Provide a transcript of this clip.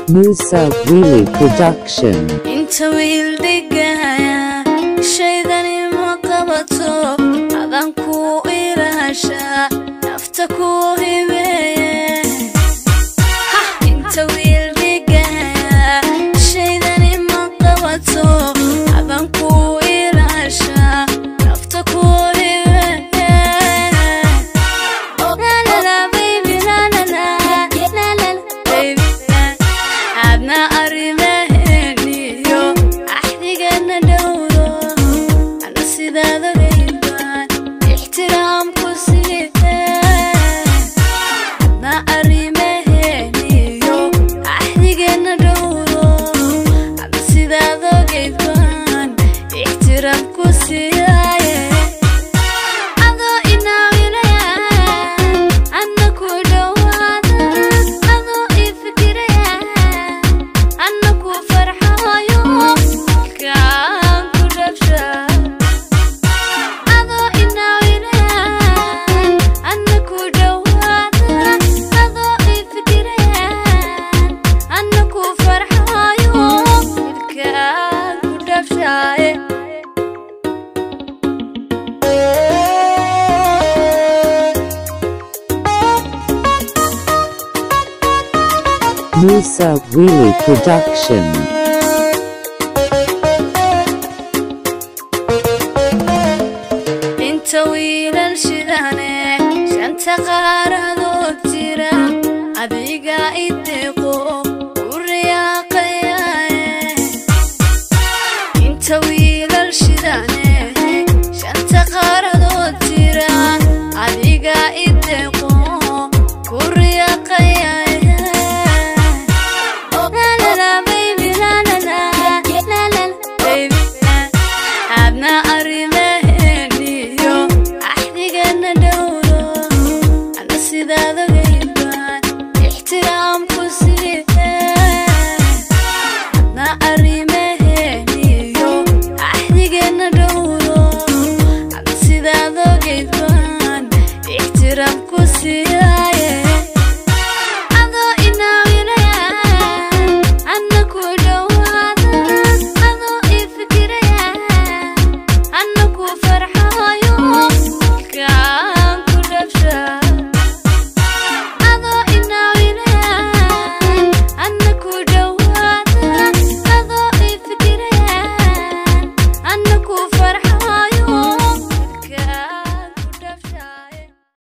Musa Wheelie Production. inta wiil dhigaya shaydani ma qabato adan ku ilaasha nafta ku hibeeye inta wiil dhigaya shaydani ma qabato adan ku ilaasha nafta ku hibeeye La la la baby la la la la la baby adna arrimaheeniyo axdigana dhowro ana sidaada reybaan ixtiraam ku siihe adna arrimaheeniyo axdigana dhowro ana sidaada geybaan ixtiraam ku siihaye adoo inaawinaya anna ku dhowaada adoo ii fikiraya anna ku farxayo kaan ku dhabsha adoo inaawinaya anna ku dhowaada adoo ii fikiraya anna ku farxayo kaan ku dhabshaye Musa Wheelie Production. inta wiilal shidane shanta qaaradood jira